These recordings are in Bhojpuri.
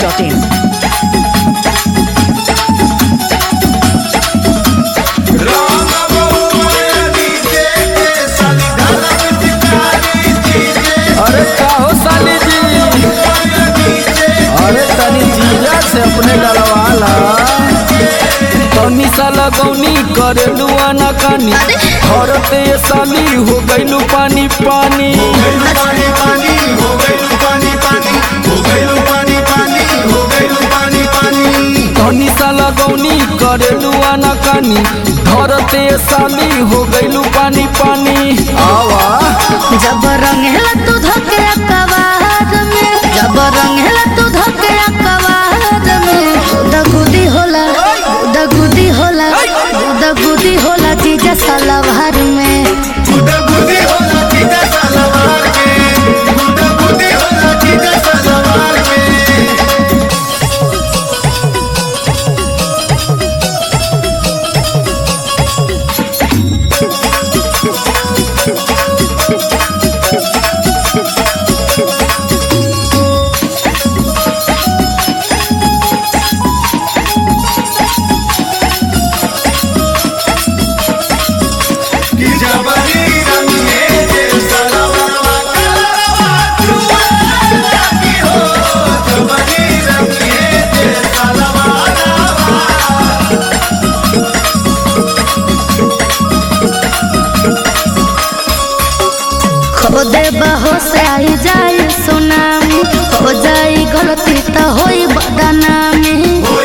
masti.in. अरे का हो साली जी अरे तनी जीजा से अपने डलवाला तनी सा लगौनी करे लुआना कानी औरते ये साली हो गइलू पानी पानी तनी सा लगौनी करे लुआना कानी धरते ये साली हो गइलू पानी पानी आवा जब रंगेला तू धके कवार में जब रंगेला तू धके कवार में दगुदी होला दगुदी होला दगुदी होला जीजा सलवार में खो दे बहो से आई जाई सुनामी हो जाई गलती त होई बदनामी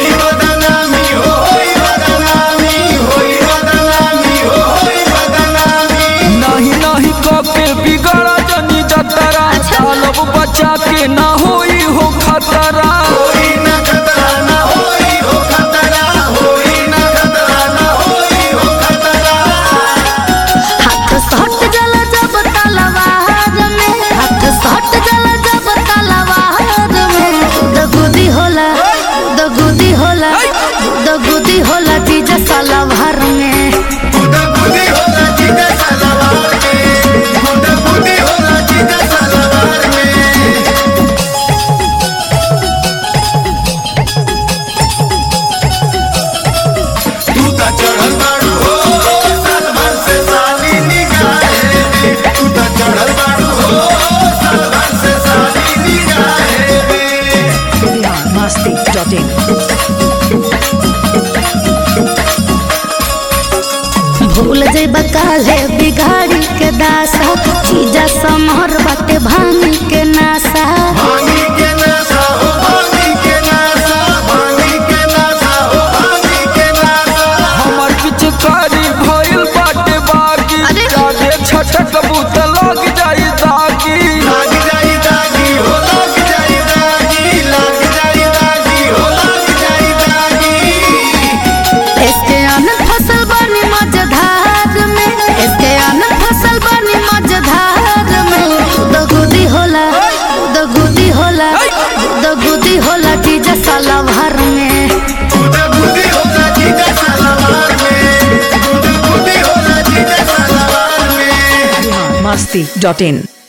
नहीं नहीं कके बिगड़ा जनी जतरा सालब बचा के ना होई हो खतरा हाथ सट जला जब तलवार में हाथ सट जला जब तलवार में दगुदी होला दगुदी होला दगुदी होला जीजा सलवार में चढ़ल बाड़ू हो साल भर से साली निगाहे तू त चढ़ल बाड़ू हो साल भर से साली निगाहे Bihar masti.in. भूल जइबा काले बिगाड़ी के दासा चीजा समहर बाटे भांगी के नासा भांगी के नासा हो भांगी के नासा भांगी के नासा हो भांगी के नासा हमर पिचकारी भइल बाटे बागी अरे! जागे छटक बूत लग जाई दागी लाग जाई दागी हो लाग जाई दागी लाग जाई दागी हो लाग जाई दागी इसके आनंद फसल बनी मझधार में इसके आनंद फसल बनी मझधार में दगुदी होला दगुदी होला दगुदी होला चीजा सलवार में गुदा गुदी होला जीजा सलवार में गुदा गुदी होला जीजा सलवार में Bihar masti.in.